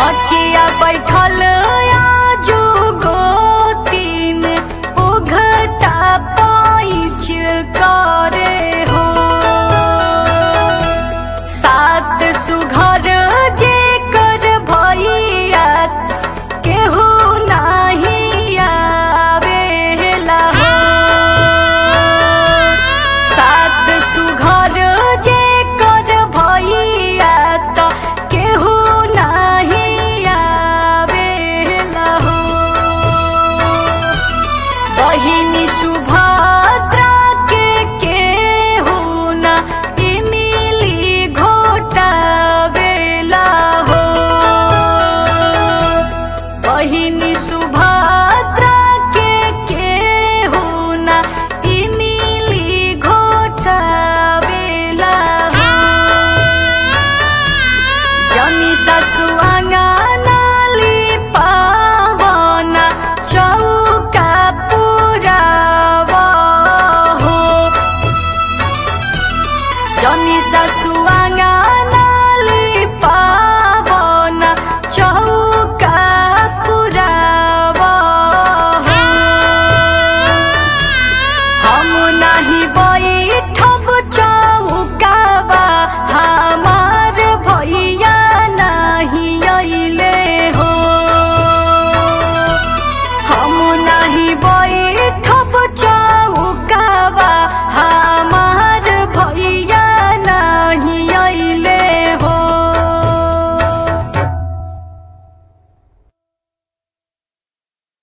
बचिया बैठल आजू गोतीन उघटा पाइच करे हो सात सुघर जे कर भैया केहू नाही आवेला हो सात सुघर जे कर भैया त केहू नाही आवेला हो बहिनी सुभद्रा के केहू ना इमिली घोटावेला हो बहिनी सुभद्रा के केहू ना इमिली घोटावेला हो जनी ससुआ नाली पावना चौका पुरावा हो जनी ससुआ